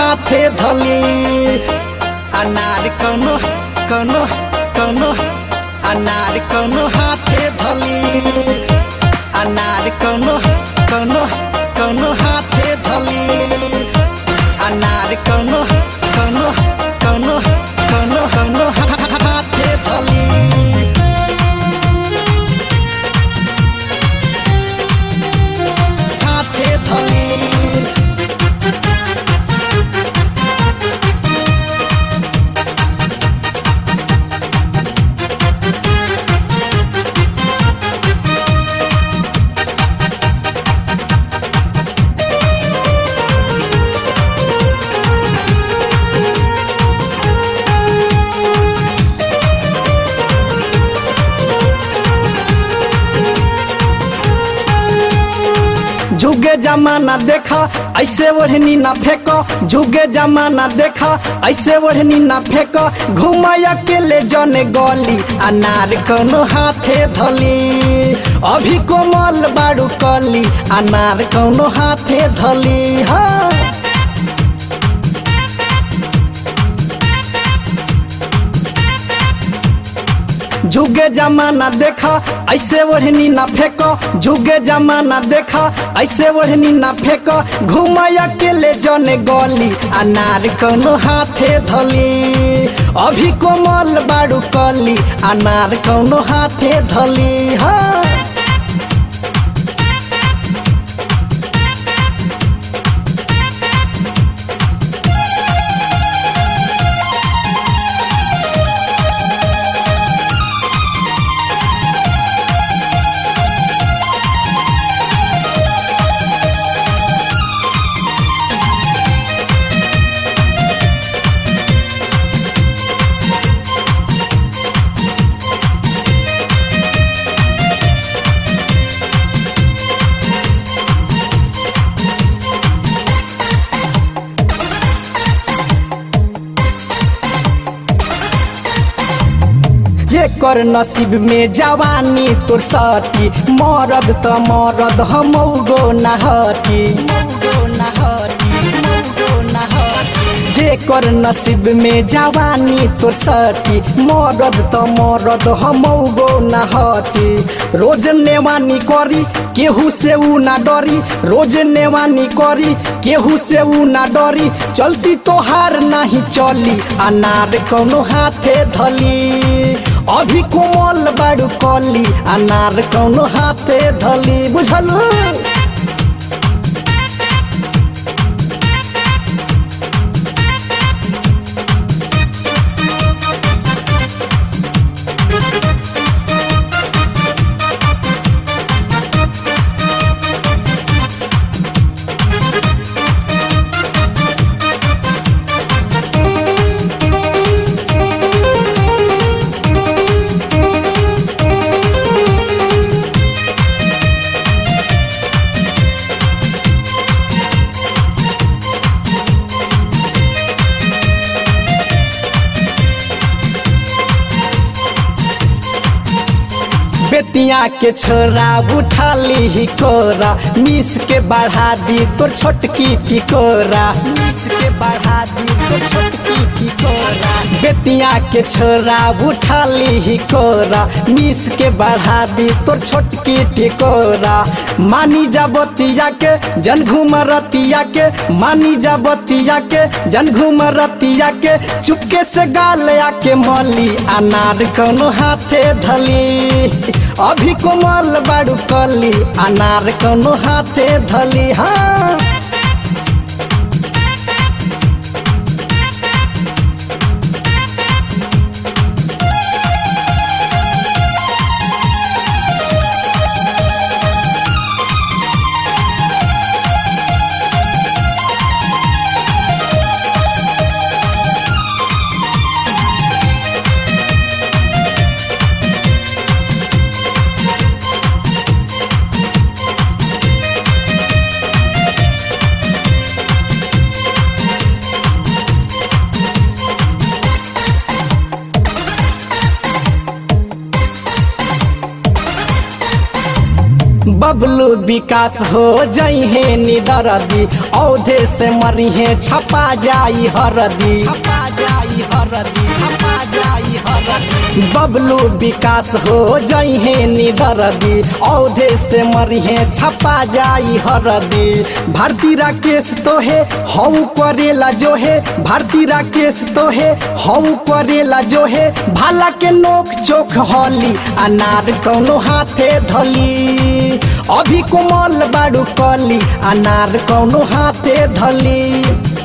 हाथे धली अनार कौनो कौनो कौनो अनार कौनो हाथे धली अनार कौनो कौनो कौनो हाथे धली अनार कौनो कौनो कौनो कौनो कौनो हाथे धली हाथे धली जुगे जमाना देखा ऐसे ओढ़नी ना फेंको जुगे जमाना देखा ऐसे ओढ़नी ना फेंको घुमाय अकेले जने गली अनार कोनो हाथे धली अभी कोमल बाड़ू कली अनार कोनो हाथे धली हाँ जुगे जमाना देखा ऐसे ओढ़नी ना फेंको जुगे जमाना देखा ऐसे ओढ़नी ना फेंको घुमाय अकेले जने गली अनार कोनो हाथे धली अभी कोमल बाड़ू कली अनार कोनो हाथे धली हाँ जेकर नसीब में जवानी तोर सटी मरद त मरद हमौगो नहटी जेकर नसीब में जवानी तोर सटी मरद त मरद हमौगो नहटी रोज नेवानी करी केहू से ऊ ना डरी रोज नेवानी करी केहू से ऊ ना डरी चलती तोहार नहीं चली अनार कौनो हाथे धली अभी कोमल बाड़ू कली अनार कौनो हाथे धली बुझलू बेतिया के छोरा उठा ली कोरा मिस के बढ़ा दी तोर छोटकी टिकोरा मिस के बढ़ा दी तोर छोटकी टिकोरा बेतिया के छोरा उठा ली कोरा मिस के बढ़ा दी तोर छोटकी टिकोरा मानी जाबतिया के जन घूम रतिया के मानी जाबतिया के जन घूम रतिया के चुपके से गाल आके मली अनार कोनो हाथे धली अभी कोमल बाड़ू कली अनार कोनो हाथे धली हाँ बबलू विकास हो जई है निदरदी औधे से मरी है छपा जाई हरदी छपा जाई हरदी छपा जाई हरदी बबलू विकास हो जई है निदरदी औधे से मरी है छपा जाई हरदी भारती राकेश तो है हऊ करेला जो है भारती राकेश तो है हऊ करेला जो है भाला के नोक चोख हली अनार कौनो हाथे धली अभी कोमल बाड़ू कली अनार कौनो हाथे धली